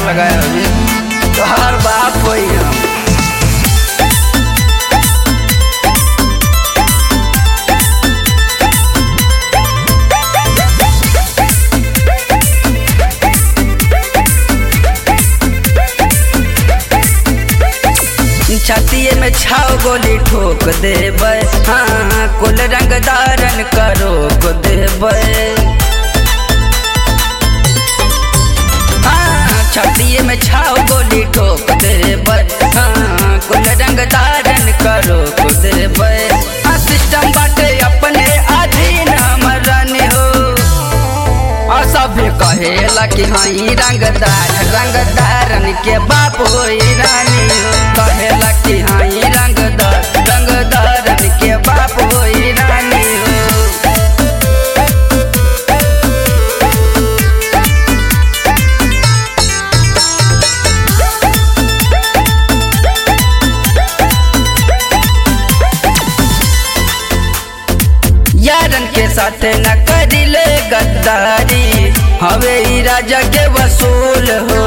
लगाए अभी तोहार बाप होई हम छतिए में छाव गोली ठोक देबै हाँ कुल रंग धारण करो को देबै हाँ छतिए में छाव गोली ठोक देबै हाँ कुल रंग धारण करो को देबै हाँ सिस्टम बाटे अपने अधीन हमर रानी हो और सभे कहेला कि हई रंगदार रंगदारन के बाप होई रानी हो कहेला कि हई रंगदार रंगदारन के बाप होई रानी हो यारन के साथ न करिले गद्दारी हवे ई राजा के वसूल हो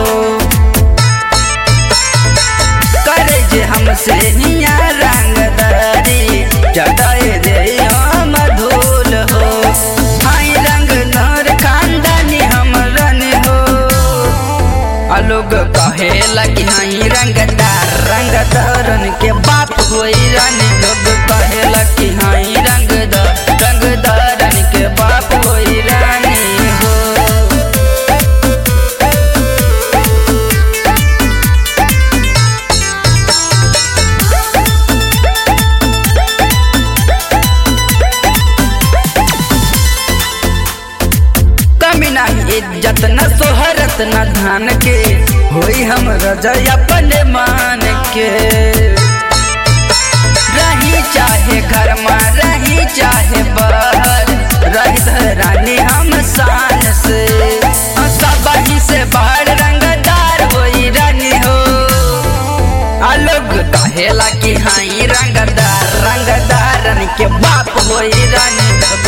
करे जे हमसे हिया रंगदारी जटाए दे हम धूल हो हाई रंग नर खानदानी हम रन हो आ लोग कहेला कि हाई रंगदार रंगदारन के बाप होई रानी लोग कहेला कि हाई रंगदार रंगदारन के बाप होई रानी हो कमी नहीं इज्जत न सोहरत न धान के होई हम रजय अपने मान के रही चाहे घर में रही चाहे बाहर रही धरानी हम शान से सब ही से बाहर रंगदार होई रानी हो अलग कहेला कि हाई रंगदार रंगदारन के बाप होई रानी लोग